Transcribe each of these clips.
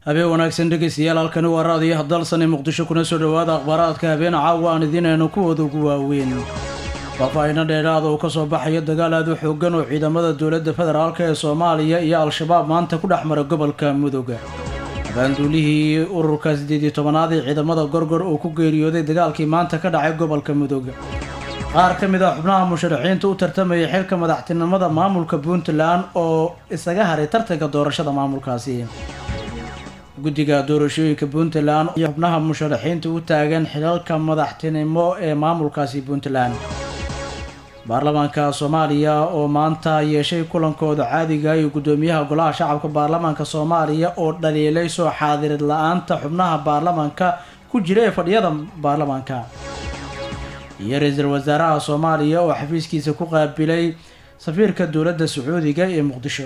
habeen wanaagsan dhegeystayaal halkani waa raadiyaha dalsane muqdisho kuna soo dhowaada akhbaaraadka habeen caawa aan idinayno kuwooda ugu waaweyn faahfaahino dheeraada uu kasoo baxayo dagaal aad u xoogan oo ciidamada dowladda federaalk ee soomaaliya iyo al-shabaab maanta ku dhex mara gobolka mudug abaanduulihii ururka siddeed iyo tobanaad ee ciidamada gorgor uu ku geeriyooday dagaalkii maanta ka dhacay gobolka mudug qaar ka mid ah xubnaha musharaxiinta u tartamaya xilka madaxtinimada maamulka puntland oo isaga haray tartanka doorashada maamulkaasi guddiga doorashooyinka puntland iyo xubnaha musharaxiinta u taagan xilalka madaxtinimo ee maamulkaasi puntland baarlamaanka soomaaliya oo maanta yeeshay kulankooda caadiga iyo guddoomiyaha golaha shacabka baarlamaanka soomaaliya oo dhaliilay soo xaadirid la-aanta xubnaha baarlamaanka ku jira ee fadhiyada baarlamaanka iyo ra-iisul wasaaraha soomaaliya oo xafiiskiisa ku qaabilay safiirka dowladda sacuudiga ee muqdisho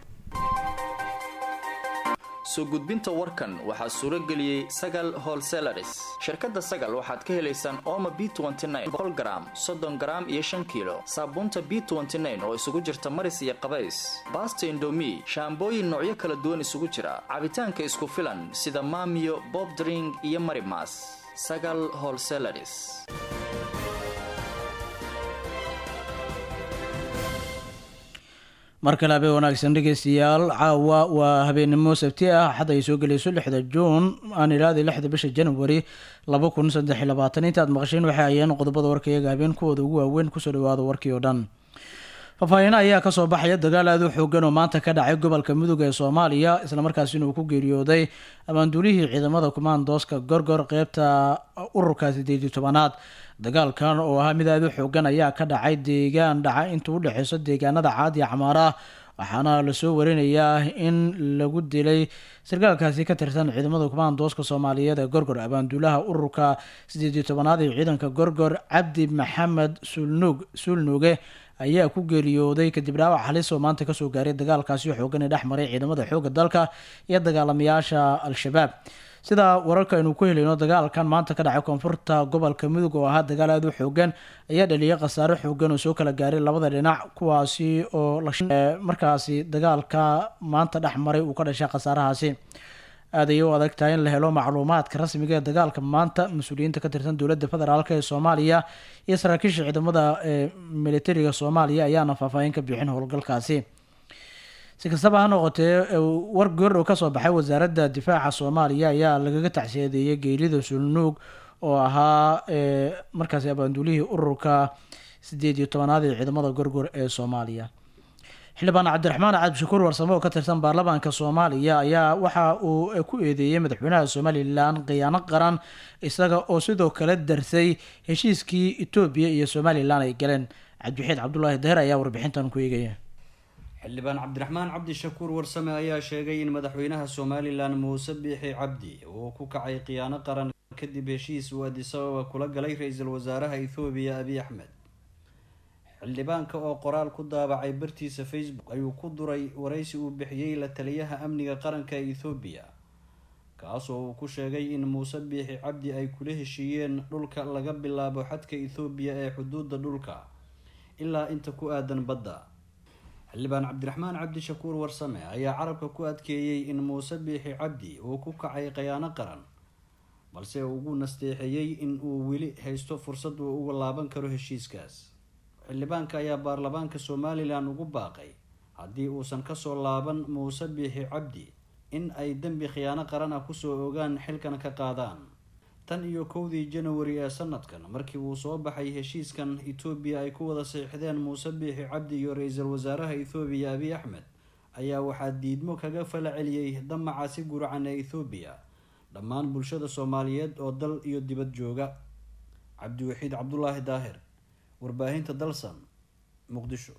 soo gudbinta warkan waxaa suuro geliyey sagal holselaris shirkadda sagal waxaad ka helaysaan ooma b gram soddon gram iyo shan kiilo saabuunta b oo isugu jirta maris iyo qabays baasta indomi shaambooyin noocyo kala duwan isugu jira cabitaanka isku filan sida maamiyo bob dring iyo marimas sagal holselaris mar kale habeen wanaagsan dhegeystayaal caawa waa habeennimo sabti ah xad ay soo gelayso lixda juun aan ilaada lixda bisha january laba kun saddex iyo labaatan inta aad maqasheen waxay ayeen qodobada warka iyaga habeen kuwooda ugu waaweyn kusoo dhawaada warkii oo dhan faahfaahina ayaa kasoo baxaya dagaal aad u xoogan oo maanta ka dhacay gobolka mudug ee soomaaliya islamarkaasina uu ku geeriyooday abaanduulihii ciidamada kumaandooska gorgor qeybta ururka sideed iyo tobanaad dagaalkan oo ahaa mid aad u xoogan ayaa ka dhacay deegaan dhaca inta u dhexeyso deegaanada caad iyo camaara waxaana lasoo warinayaa in lagu dilay sarkaalkaasi ka tirsan ciidamada kumaandooska soomaaliyeed ee gorgor abaanduulaha ururka sideed iyo tobanaad ee ciidanka gorgor cabdi maxamed sulnug sulnuge ayaa ku geeriyooday kadib dhaawac halis oo maanta kasoo gaaray dagaalkaasi xoogan ee dhex maray ciidamada xoogga dalka iyo dagaalamayaasha al-shabaab sida wararka aynu ku helayno dagaalkan maanta ka dhacay koonfurta gobolka mudug oo ahaa dagaal aad u xoogan ayaa dhaliyay khasaare xoogan oo soo kala gaaray labada dhinac kuwaasi oo markaasi dagaalka maanta dhex maray uu ka dhashay khasaarahaasi aad ayay u adag tahay in la helo macluumaadka rasmiga ee dagaalka maanta mas-uuliyiinta ka tirsan dowladda federaalk ee soomaaliya iyo saraakiisha ciidamada ee militariga soomaaliya ayaana faahfaahin ka bixin howlgalkaasi si kastaba ha noqotee war goor oo kasoo baxay wasaaradda difaaca soomaaliya ayaa lagaga tacsiyadeeyay geerida sulnuug oo ahaa markaasi abaanduulihii ururka sideed iyo tobanaad ee ciidamada gorgor ee soomaaliya xildhibaan cabdiraxmaan cabdishakuur warsamo oo ka tirsan baarlamaanka soomaaliya ayaa waxa uu ku eedeeyey madaxweynaha somalilan khiyaano qaran isaga oo sidoo kale darsay heshiiskii etoobiya iyo somalilan ay galeen cabdiwaxiid cabdulaahi daher ayaa warbixintan ku eegaya xildhibaan cabdiraxmaan cabdishakuur warsame ayaa sheegay in madaxweynaha somalilan muuse biixi cabdi uu ku kacay khiyaano qaran kadib heshiis uu adisababa kula galay ra-iisul wasaaraha ethoobiya abiy axmed xildhibaanka oo qoraal ku daabacay bartiisa facebook ayuu ku duray waraysi uu bixiyey la taliyaha amniga qaranka ee ethoobiya kaasoo uu ku sheegay in muuse biixi cabdi ay kula heshiiyeen dhulka laga bilaabo xadka ethoobiya ee xuduudda dhulka ilaa inta ku aadan badda xildhibaan cabdiraxmaan cabdishakuur warsame ayaa carabka ku adkeeyey in muuse biixi cabdi uu ku kacay khiyaano qaran balse uu ugu nasteexeeyey in uu weli haysto fursad uu uga laaban karo heshiiskaas xildhibaanka ayaa baarlamaanka somalilan ugu baaqay haddii uusan kasoo laaban muuse biixi cabdi in ay dembi khiyaano qaran ah kusoo ogaan xilkan ka qaadaan tan iyo kowdii janawari ee sanadkan markii uu soo baxay heshiiskan etoobiya ay ku wada saxiixdeen muuse biixi cabdi iyo ra-iisul wasaaraha ethoobiya abiy axmed ayaa waxaa diidmo kaga fala celiyey damaca si guracan ee ethoobiya dhammaan bulshada soomaaliyeed oo dal iyo dibad jooga cabdiwaxiid cabdulaahi daahir warbaahinta dalsan muqdisho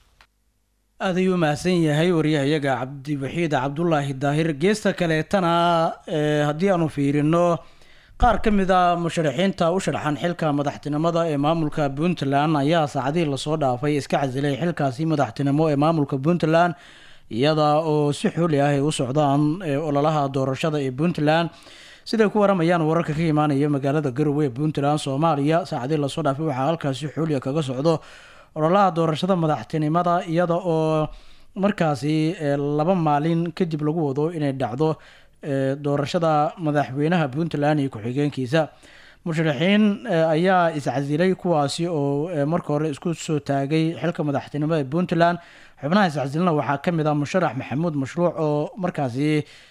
aad ayuu mahadsan yahay waryahayaga cabdiwaxiid cabdulaahi daahir geesta kaleetana haddii aanu fiirino qaar ka mid a musharaxiinta u sharxan xilka madaxtinimada ee maamulka puntland ayaa saacadihii lasoo dhaafay iska casilay xilkaasi madaxtinimo ee maamulka puntland iyada oo si xuli ah ay u socdaan ololaha doorashada ee puntland siday ku waramayaan wararka ka imaanaya magaalada garowe ee puntland soomaaliya saacadihii lasoo dhaafay waxaa halkaasi xuliya kaga socdo ololaha doorashada madaxtinimada iyada oo markaasi laba maalin kadib lagu wado inay dhacdo doorashada madaxweynaha puntland iyo ku-xigeenkiisa musharaxiin ayaa iscasilay kuwaasi oo marka hore isku soo taagay xilka madaxtinimo ee puntland xubnaha iscasilna waxaa kamid ah musharax maxamuud mashruuc oo markaasi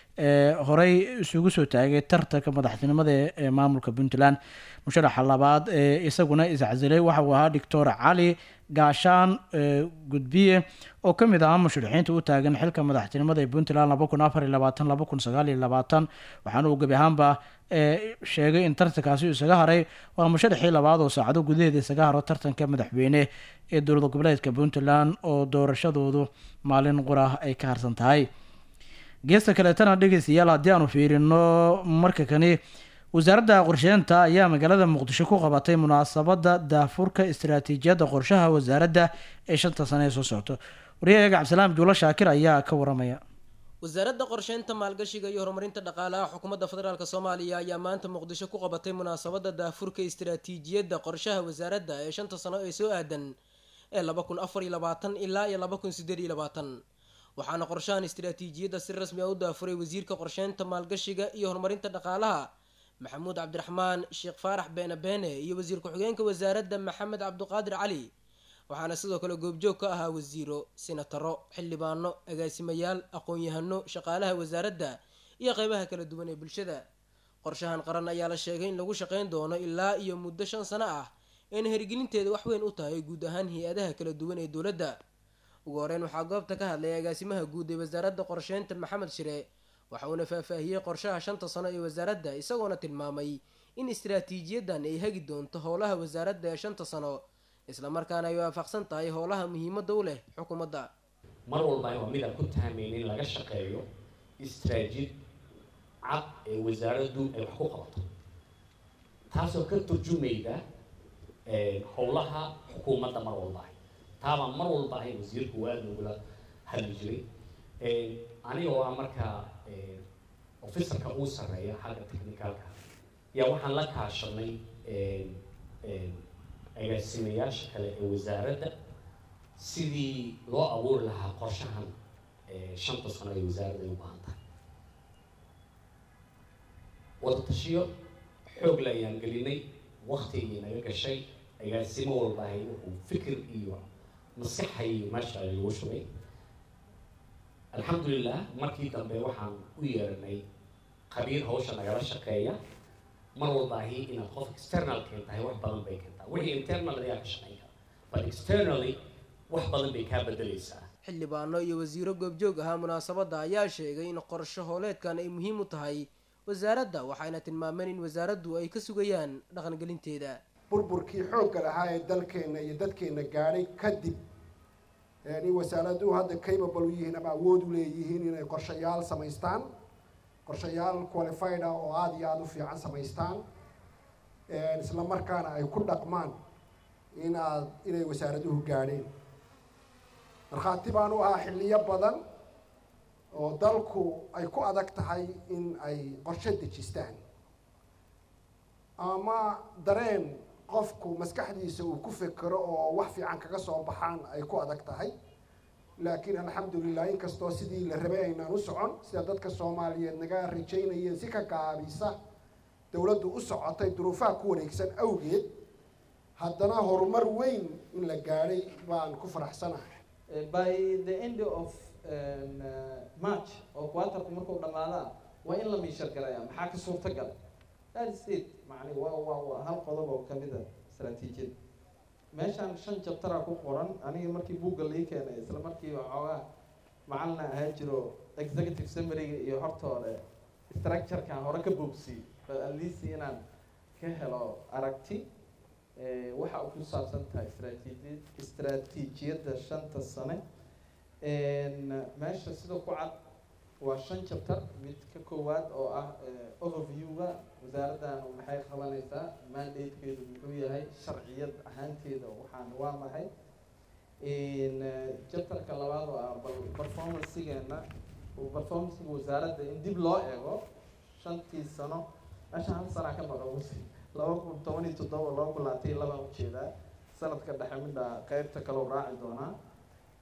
horey isugu soo taagay tartanka madaxtinimada ee maamulka puntland musharaxa labaad ee isaguna iscasilay waxa uu ahaa doctor cali gaashaan gudbiye oo kamid ahaa musharaxiinta u taagan xilka madaxtinimada ee puntland laba kun afar iyo labaatan laba kun sagaal iyo labaatan waxaana uu gebi ahaanba sheegay in tartankaasi isaga haray waa musharaxii labaad oo saacado gudaheeda isaga haro tartanka madaxweyne ee dowlad goboleedka puntland oo doorashadoodu maalin qura ay ka harsan tahay geesta kaleetana dhegeystayaal haddii aanu fiirino marka kani wasaaradda qorsheynta ayaa magaalada muqdisho ku qabatay munaasabada daafurka istaraatiijiyadda qorshaha wasaaradda ee shanta sane ee soo socto waryahayaga cabdisalaam juulo shaakir ayaa ka waramaya wasaaradda qorsheynta maalgashiga iyo horumarinta dhaqaalaha xukuumadda federaalk soomaaliya ayaa maanta muqdisho ku qabatay munaasabada daafurka istaraatiijiyadda qorshaha wasaaradda ee shanta sano ee soo aadan ee laba kun afar iyo labaatan ilaa iyo laba kun sideed iyo labaatan waxaana qorshahan istaraatiijiyadda si rasmi ah u daafuray wasiirka qorsheynta maalgashiga iyo horumarinta dhaqaalaha maxamuud cabdiraxmaan sheekh faarax beene beene iyo wasiir ku-xigeenka wasaaradda maxamed cabdiqaadir cali waxaana sidoo kale goobjoog ka ahaa wasiiro sinataro xildhibaano agaasimayaal aqoon-yahano shaqaalaha wasaaradda iyo qeybaha kala duwan ee bulshada qorshahan qaran ayaa la sheegay in lagu shaqeyn doono ilaa iyo muddo shan sano ah eena hirgelinteeda wax weyn u tahay guud ahaan hay-adaha kala duwan ee dowladda ugu horeyn waxaa goobta ka hadlay agaasimaha guud ee wasaaradda qorsheynta maxamed shire waxa uuna faahfaahiyey qorshaha shanta sano ee wasaaradda isagoona tilmaamay in istaraatiijiyadan ay hagi doonto howlaha wasaaradda ee shanta sano islamarkaana ay waafaqsan tahay howlaha muhiimadda u leh xukuumadda mar walba waa mid aan ku tahmayn in laga shaqeeyo istraajid cad ee wasaaraddu ay wax ku qabato taasoo ka turjumayda howlaha xukuumadda mar walba ahy taabaa mar walba ahay wasiirku uu aada nogula hadli jiray aniga oo ah markaa officerka uu sarreeya xagga technicalka yaa waxaan la kaashanay agaasimayaasha kale ee wasaaradda sidii loo abuuri lahaa qorshahan shanta sano ee wasaaradda ay u baahan tahay wadatashiyo xoog le ayaan gelinay waktigii naga gashay agaasimo walba ahay wuxuu fikir iyo maskaxa iyo meesha lagu shubay alxamdulilah markii dambe waxaan u yeeranay qabiir hawsha nagala shaqeeya mar walba ahi inaad qof external keentahay wax badan bay keentaa wixii internal ayaa ka shaqeyn kara but externally wax badan bay kaa bedelaysaa xildhibaano iyo wasiiro goobjoog ahaa munaasabadda ayaa sheegay in qorsho hooleedkan ay muhiim u tahay wasaaradda waxayna tilmaameen in wasaaraddu ay ka sugayaan dhaqangelinteeda burburkii xoogga lahaa ee dalkeenna iyo dadkeenna gaadhay kadib in wasaaraduhu hadda capable u yihiin ama awood u leeyihiin inay qorshayaal samaystaan qorshayaal qualified ah oo aada iyo aada u fiican samaystaan isla markaana ay ku dhaqmaan in aad inay wasaaraduhu gaadheen markhaati baan u ahaa xilliyo badan oo dalku ay ku adag tahay in ay qorshe dejistaan ama dareen qofku maskaxdiisa uu ku fekero oo wax fiican kaga soo baxaan ay ku adag tahay laakiin alxamdulilah inkastoo sidii la rabay aynaan u socon sida dadka soomaaliyeed naga rajaynayeen si ka gaabisa dowladdu u socotay duruufaha ku wareegsan awgeed haddana horumar weyn in la gaadhay baan ku faraxsanahay by the end of march oo quaterku markuu dhamaadaa waa in la miishar galaya maxaa ka suurtagal that is it macni waa waa waa hal qodob oo kamid a istaraatiijiyada meeshaan shan jabtara ku qoran aniga markii buugga lai keenay isla markii waxoogaa macalina ahaa jiro executive summary-ga iyo horta hore structure-kan hore ka boogsi but at least inaan ka helo aragti waxa uu ku saabsan tahay istraatiiji istraatiijiyadda shanta sane meesha sida ku cad waa shan chapter mid ka koowaad oo ah overview-ga wasaaraddan maxay qabanaysaa mandatekeedu muxuu yahay sharciyad ahaanteeda waxaan waa maxay chapterka labaad oo ah bal performancegeena performancega wasaaradda in dib loo eego shantii sano meesha hal sanaa ka maqan wasi laba kun toban iyo toddoba laba kun labaatan iyo labaan ujeedaa sanadka dhexe midha qeybta kaloo raaci doonaa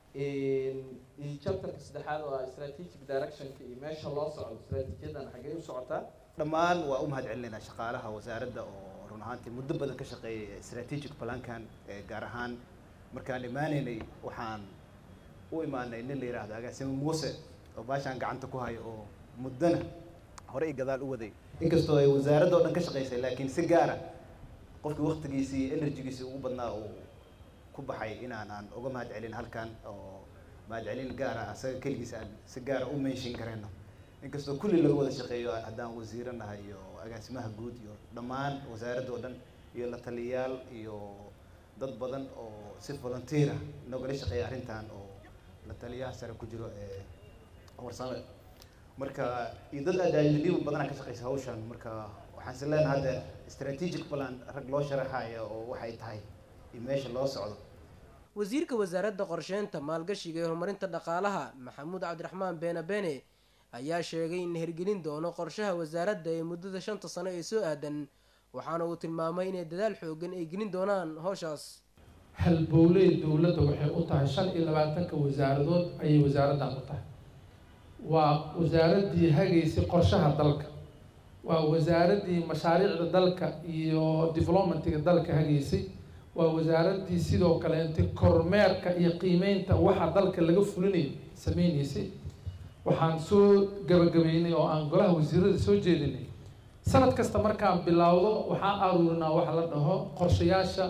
iyo chapterka saddexaad oo ah strategic directionka iyo meesha loo socdo stratejiyadan xaggee u socotaa dhammaan waa u mahad celinaynaa shaqaalaha wasaaradda oo run ahaantii muddo badan ka shaqeeyay strategic plankan gaar ahaan markaan imaanaynay waxaan u imaanay nin la yidhaahdo agaasimo muuse oo baashaan gacanta ku hayo oo muddana hore i gadaal u waday inkastoo ay wasaaradda oo dhan ka shaqaysay laakiin si gaara qofkii waktigiisii enerjigiisii ugu badnaa uu ku baxay inaan aan uga mahad celin halkan oo mahad celin gaara asaga keligiis aan si gaara u menshin karayno inkastoo kulli laga wada shaqeeyo haddaan wasiiro nahay iyo agaasimaha guud iyo dhammaan wasaaradda oo dhan iyo la taliyayaal iyo dad badan oo si volunteera nogala shaqeeya arrintan oo la taliyaha sare ku jiro ee warsame marka iyo dad ajaajib badanaa ka shaqeysa hawshan marka waxaan is leenahay hadda strategic plan rag loo sharaxaya oo waxay tahay iyo meesha loo socdo wasiirka wasaaradda qorsheynta maalgashiga ee horumarinta dhaqaalaha maxamuud cabdiraxmaan beene bene ayaa sheegay in la hirgelin doono qorshaha wasaaradda ee muddada shanta sano ee soo aadan waxaana uu tilmaamay inay dadaal xoogan ay gelin doonaan howshaas halbowley dowladda waxay u tahay shan iyo labaatanka wasaaradood ayay wasaaraddan u tahay waa wasaaraddii hagaysay qorshaha dalka waa wasaaraddii mashaariicda dalka iyo developmentiga dalka hagaysay waa wasaaraddii sidoo kale inti kormeerka iyo qiimeynta waxa dalka laga fulinayo sameyneysay waxaan soo gabagabeynay oo aan golaha wasiirada soo jeedinay sanad kasta markaan bilowdo waxaan aruurinaa waxa la dhaho qorshayaasha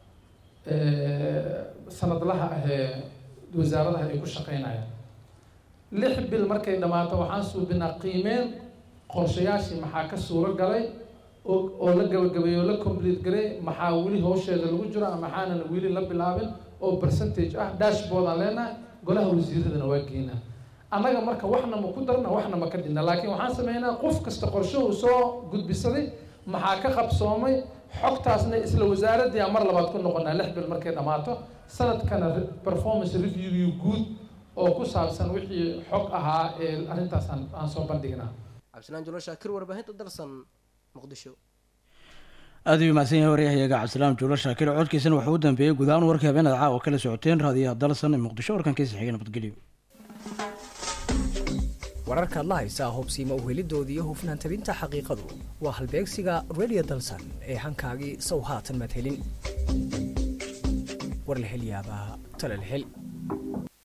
sanadlaha ah ee wasaaradaha ay ku shaqeynayaan lix bil markay dhammaato waxaan suubinaa qiimeyn qorshayaashii maxaa ka suuro galay oo oo la gabagabeeyey oo la complete garay maxaa weli hawsheeda lagu jiro ama maxaanan weli la bilaabin oo percentage ah dashboard aan leenahay golaha wasiiradana waa geynaa annaga marka waxna ma ku darna waxna ma ka dhinna laakiin waxaan sameynaa qof kasta qorshe uu soo gudbisaday maxaa ka qabsoomay xogtaasna isla wasaaraddii aan mar labaad ku noqonaa lix bil markay dhammaato sanadkana performance review guud oo ku saabsan wixii xog ahaa ee arrintaas aan aan soo bandhignaa cabdisalaan julo shaakir warbaahinta dalsan muqdisho aad ayuu mahadsan yahay waryahayaga cabdisalaam juulo shaakir codkiisana waxuu u dambeeyey guud ahaan warkii habeenada caawa kala socoteen raadiyaha dalsan ee muqdisho warkankiisa xiga nabadgelyo wararkaad la haysaa hubsiima uhelidoodii iyo hufnaan tabinta xaqiiqadu waa halbeegsiga radio dalsan ee hankaagii sow haatan madhelin war la hel yaabaa tale la hel